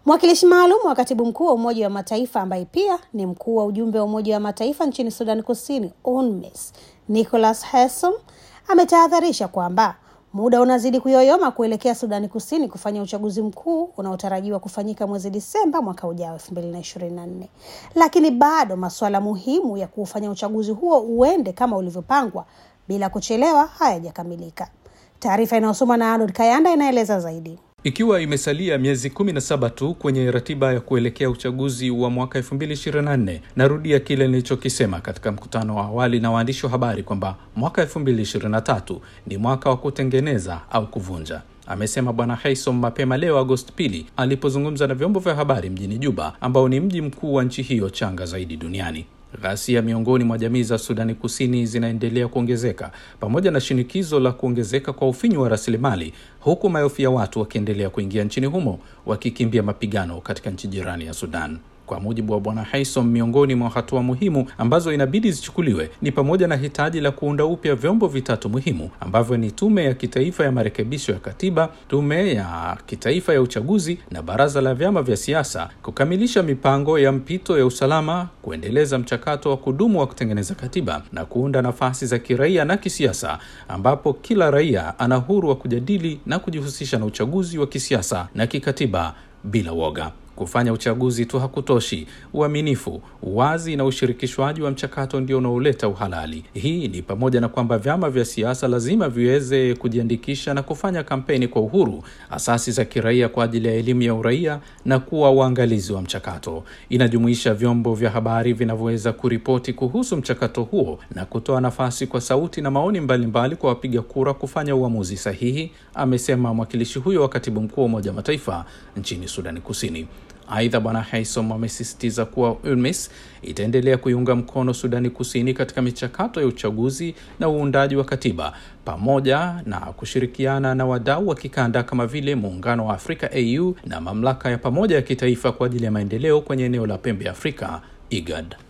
Mwakilishi maalum wa katibu mkuu wa Umoja wa Mataifa ambaye pia ni mkuu wa ujumbe wa Umoja wa Mataifa nchini Sudan Kusini, UNMISS, Nicholas Haysom ametahadharisha kwamba muda unazidi kuyoyoma kuelekea Sudani Kusini kufanya uchaguzi mkuu unaotarajiwa kufanyika mwezi Disemba mwaka ujao 2024, lakini bado masuala muhimu ya kuufanya uchaguzi huo uende kama ulivyopangwa bila kuchelewa hayajakamilika. Taarifa inayosomwa na Arnold Kayanda inaeleza zaidi. Ikiwa imesalia miezi 17 tu kwenye ratiba ya kuelekea uchaguzi wa mwaka 2024, narudia kile nilichokisema katika mkutano wa awali na waandishi wa habari kwamba mwaka 2023 ni mwaka wa kutengeneza au kuvunja, amesema Bwana Haysom mapema leo Agosti pili alipozungumza na vyombo vya habari mjini Juba, ambao ni mji mkuu wa nchi hiyo changa zaidi duniani. Ghasia miongoni mwa jamii za Sudani Kusini zinaendelea kuongezeka pamoja na shinikizo la kuongezeka kwa ufinyu wa rasilimali, huku maelfu ya watu wakiendelea kuingia nchini humo wakikimbia mapigano katika nchi jirani ya Sudan. Kwa mujibu wa Bwana Haysom, miongoni mwa hatua muhimu ambazo inabidi zichukuliwe ni pamoja na hitaji la kuunda upya vyombo vitatu muhimu ambavyo ni Tume ya Kitaifa ya Marekebisho ya Katiba, Tume ya Kitaifa ya Uchaguzi na Baraza la Vyama vya Siasa, kukamilisha mipango ya mpito ya usalama, kuendeleza mchakato wa kudumu wa kutengeneza katiba na kuunda nafasi za kiraia na kisiasa, ambapo kila raia ana uhuru wa kujadili na kujihusisha na uchaguzi wa kisiasa na kikatiba bila woga. Kufanya uchaguzi tu hakutoshi. Uaminifu, uwazi na ushirikishwaji wa mchakato ndio unaoleta uhalali. Hii ni pamoja na kwamba vyama vya siasa lazima viweze kujiandikisha na kufanya kampeni kwa uhuru, asasi za kiraia kwa ajili ya elimu ya uraia na kuwa waangalizi wa mchakato. Inajumuisha vyombo vya habari vinavyoweza kuripoti kuhusu mchakato huo na kutoa nafasi kwa sauti na maoni mbalimbali mbali kwa wapiga kura kufanya uamuzi sahihi, amesema mwakilishi huyo wa katibu mkuu wa Umoja wa Mataifa nchini Sudani Kusini. Aidha, Bwana Haysom amesisitiza kuwa UNMISS itaendelea kuiunga mkono Sudani Kusini katika michakato ya uchaguzi na uundaji wa katiba pamoja na kushirikiana na wadau wa kikanda kama vile Muungano wa Afrika AU na mamlaka ya pamoja ya kitaifa kwa ajili ya maendeleo kwenye eneo la pembe ya Afrika IGAD.